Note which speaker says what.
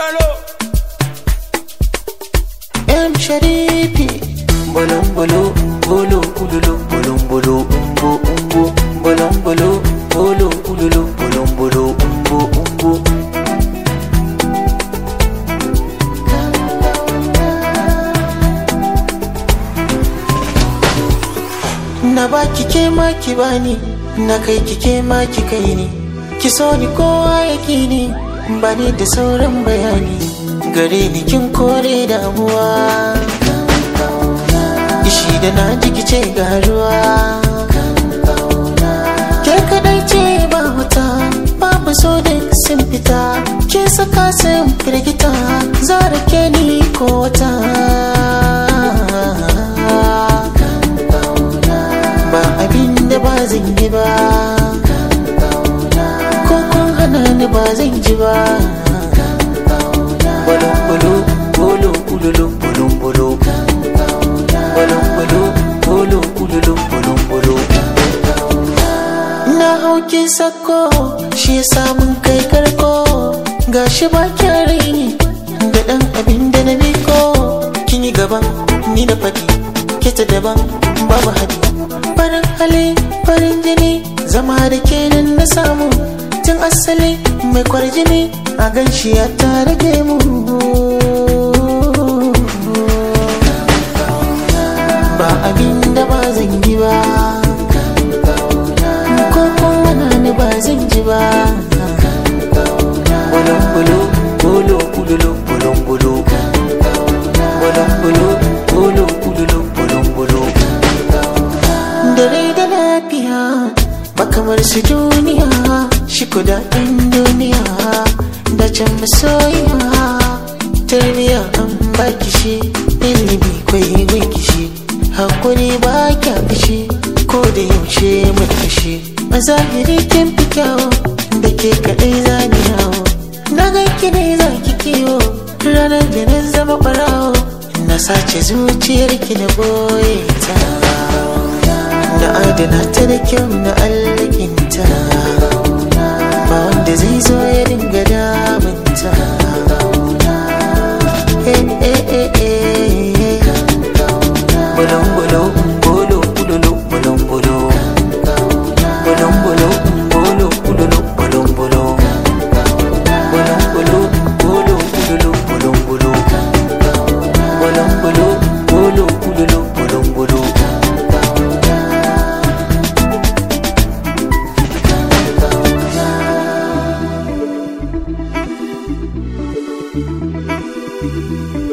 Speaker 1: Balo.
Speaker 2: M Sharifi Bolon bolo bolo ululu bolon bolo umbo umbo bolon bolo bolo ululu bolon bolo umbo umbo Na baki ke ma ki bani na kai ki ke ma ki kai ni ki so ni kowa ya ki ni ba ni da sauran bayani gare ni kin kore damuwa Ishi da na ji ki ce ga ruwa Ke kadai ce ba wuta babu so da sun fita ke saka sun firgita zara ke ni ko wata ba abin da ba zan yi ba ko kun hana ni ba zan ji ba bolon bolo bolo ululu bolon bolo bolon bolo bolo ululu bolon bolo na hauki sako shi samun kai karko gashi ba raini da dan abin da na biko kin yi gaban ni da fadi kita daban babu hadi farin hali farin jini zama da kenan na samu tun asali mai kwarjini a ganshi ya tare da mu ba abin da ba zan yi ba ko kuma na ni ba zan ji ba bolon bolo bolo ululu bolon bolo bolon bolo bolo ululu bolon bolo da rai da lafiya ba kamar su duniya shi kuda ɗan duniya da can masoyiya tarbiya an baki shi ilimi kwai gunki shi hakuri ba kya fishi ko da yaushe mai fushi a zahiri kin fi kyawo da ke kaɗai za ni yawo na ganki ne za ki kiwo ranar da na zama ɓarawo na sace zuciyarki na boye ta na adana ta da kyau na allakinta ba wanda zai zo ya dinga damunta Eh, eh, eh, eh. Bolon bolo, bolo, ululu, bolon bolo. Bolon bolo, bolo, ululu, bolon bolo. Bolon bolo, bolo, ululu, bolon bolo. Bolon bolo, bolo, ululu, bolon bolo.
Speaker 3: Thank you.